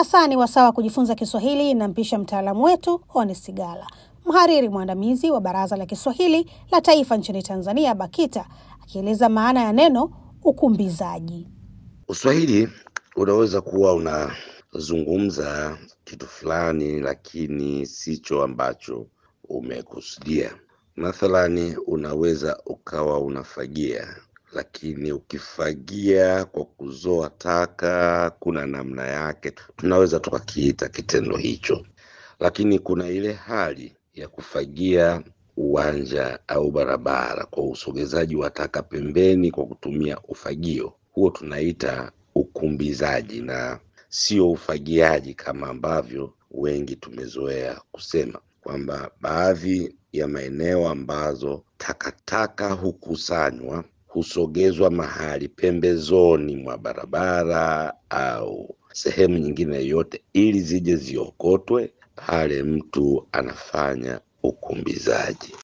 sasa ni wasaa wa kujifunza Kiswahili na mpisha mtaalamu wetu Honest Gala, mhariri mwandamizi wa Baraza la Kiswahili la Taifa nchini Tanzania, BAKITA, akieleza maana ya neno ukumbizaji. Uswahili unaweza kuwa unazungumza kitu fulani, lakini sicho ambacho umekusudia. Mathalani, unaweza ukawa unafagia, lakini ukifagia kwa kuzoa taka, kuna namna yake, tunaweza tukakiita kitendo hicho. Lakini kuna ile hali ya kufagia uwanja au barabara kwa usogezaji wa taka pembeni kwa kutumia ufagio, huo tunaita ukumbizaji na sio ufagiaji kama ambavyo wengi tumezoea kusema kwamba baadhi ya maeneo ambazo takataka hukusanywa husogezwa mahali pembezoni mwa barabara au sehemu nyingine yoyote ili zije ziokotwe, pale mtu anafanya ukumbizaji.